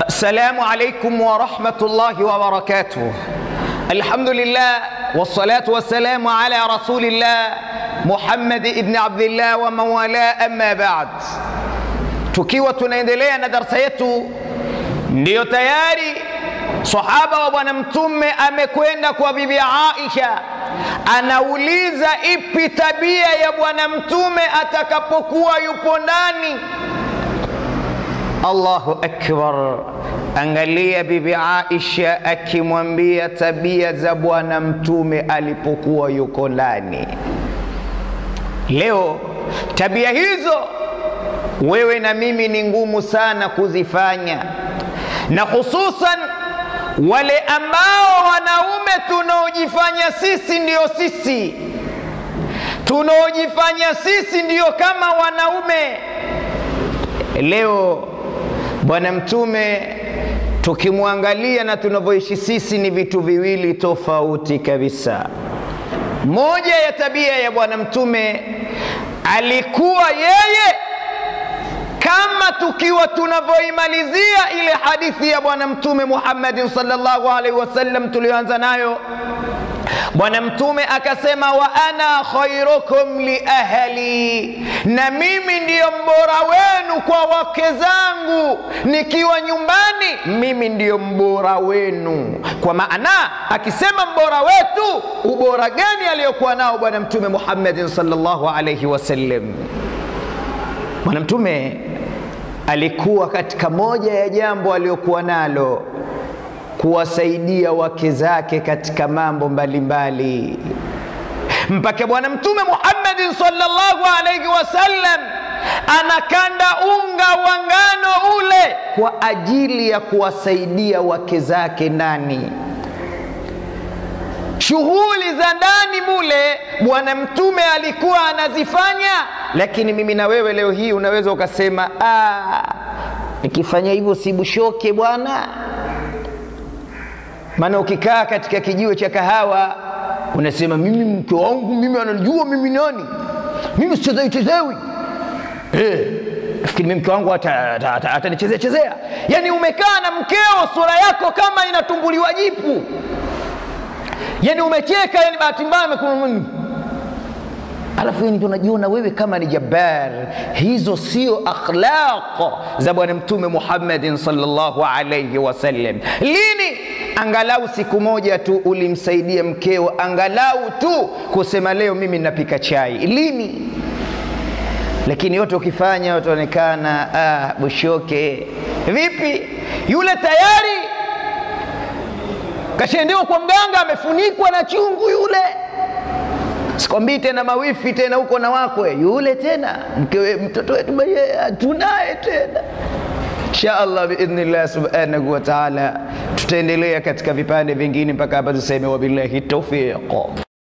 السلام عليكم ورحمة الله وبركاته الحمد لله والصلاة والسلام على رسول الله Muhammad ibn Abdillah wa mawala, amma ba'd. Tukiwa tunaendelea na darsa yetu, ndiyo tayari sahaba wa Bwana Mtume amekwenda kwa bibi Aisha, anauliza ipi tabia ya Bwana Mtume atakapokuwa yupo ndani. Allahu akbar! Angalia bibi Aisha akimwambia tabia za Bwana Mtume alipokuwa yuko ndani. Leo tabia hizo wewe na mimi ni ngumu sana kuzifanya, na hususan wale ambao wanaume tunaojifanya sisi ndio sisi, tunaojifanya sisi ndio kama wanaume. Leo Bwana Mtume tukimwangalia na tunavyoishi sisi ni vitu viwili tofauti kabisa. Moja ya tabia ya Bwana Mtume alikuwa yeye, kama tukiwa tunavyoimalizia ile hadithi ya Bwana Mtume Muhammadin sallallahu alaihi wasallam tuliyoanza nayo, Bwana Mtume akasema, wa ana khairukum li ahli, na mimi ndiyo mbora wenu kwa wake zangu. Nikiwa nyumbani, mimi ndiyo mbora wenu. Kwa maana akisema mbora wetu, ubora gani aliyokuwa nao Bwana Mtume Muhammadin sallallahu alaihi wasallam? Bwana Mtume alikuwa katika moja ya jambo aliyokuwa nalo kuwasaidia wake zake katika mambo mbalimbali, mpaka Bwana Mtume Muhammadin sallallahu alaihi wasallam anakanda unga wa ngano ule kwa ajili ya kuwasaidia wake zake ndani shughuli za ndani mule Bwana Mtume alikuwa anazifanya, lakini mimi na wewe leo hii unaweza ukasema, nikifanya hivyo sibushoke bwana maana ukikaa katika kijiwe cha kahawa unasema mimi mke wangu mimi ananijua mimi nani, mimi sichezewi chezewi. Eh, nafikiri mimi mke wangu atanichezea chezea. Yani umekaa na mkeo, sura yako kama inatumbuliwa jipu, yani umecheka, yani bahati mbaya alafu yani unajiona wewe kama ni jabbar. Hizo sio akhlaq za Bwana Mtume Muhammadin sallallahu alayhi wasallam. Lini angalau siku moja tu ulimsaidia mkeo, angalau tu kusema leo mimi napika chai? Lini? Lakini yote ukifanya utaonekana ah, bushoke. Vipi? Yule tayari kashendewa kwa mganga, amefunikwa na chungu yule sikwambii tena mawifi tena huko na wakwe yule tena mkewe mtoto wetu tunaye tena insha allah biidhnillah subhanahu wa taala tutaendelea katika vipande vingine mpaka hapa tuseme wabillahi taufiq